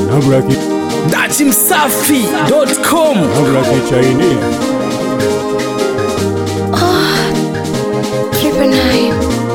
Nabula ki datimsafi.com nabula ki Chinese. Triple nine.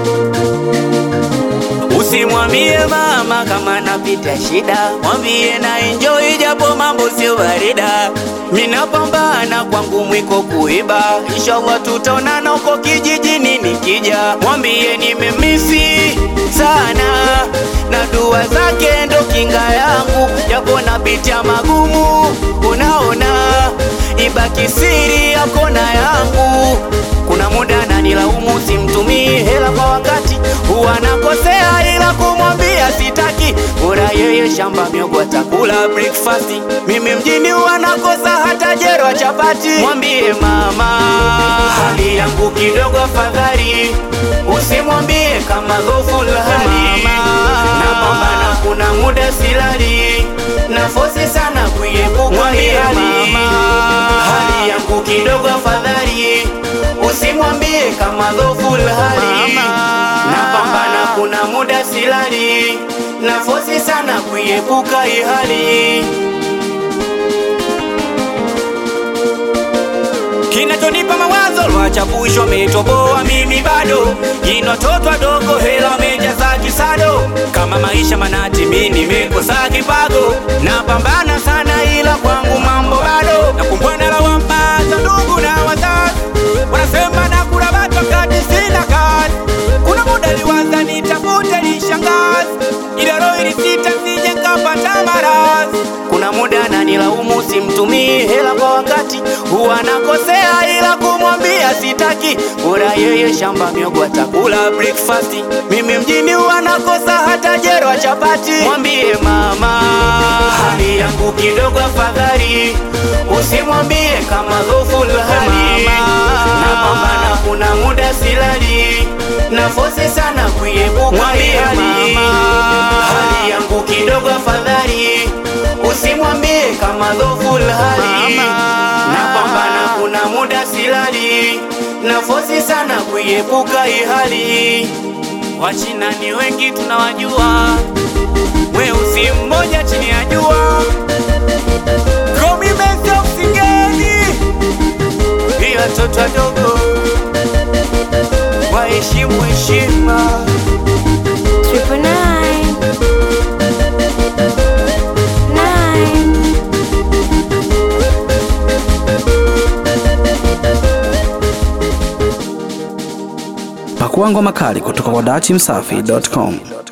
Usimwambie mama kama napita shida, mwambie na enjoy japo mambo sio barida. Minapambana kwangu mwiko kuiba, inshallah tutaonana huko kijijini nikija. Mwambie nimemisi sana na dua zake ndo kinga yangu, japo napitia magumu, unaona ibaki siri yako na yangu. Kuna muda nanilaumu simtumii hela kwa wakati, huwa nakosea ila kumwambia sitaki. Bora yeye shamba miogo atakula breakfast, mimi mjini huwa nakosa hata jero ya chapati. Mwambie mama hali yangu kidogo afadhali, usimwambie kama dhofu hali napambana, kuna muda silali nafosi sana kuiepuka hii hali hali yangu kidogo afadhali, usimwambie kama dhofu hali napambana, kuna muda silali nafosi sana kuiepuka hii hali kinachonipa mawazo lwachapushwa metoboa mimi bado jino toto dogo hela mejaza kisado kama maisha manati mi nimekosa kipago napambana sana ila kwangu mambo bado nakumbwana lawama za ndugu na wazazi wanasema nakula watu wakati sina kazi kuna muda liwaza nitafute lishangazi ila roho ilisita sije nkapata maradhi kuna muda nanilaumu simtumii hela kwa wakati huwa nakosea ila kumwambia sitaki bora yeye shamba miogo atakula breakfast mimi mjini huwa nakosa hata jero ya chapati mwambie mama hali yangu kidogo afadhali usimwambie kama dhofu hali napambana kuna muda silali nafosi sana kuiepuka hii hali hali yangu kidogo afadhali usimwambie kama dhofu hali napambana kuna muda silali nafosi sana kuiepuka hii hali wachina ni wengi tunawajua weusi mmoja chini ya jua komimesha msingeni pia watoto wadogo waheshimu heshima Triple nine. Nine. pakua ngoma kali kutoka kwa datimsafi.com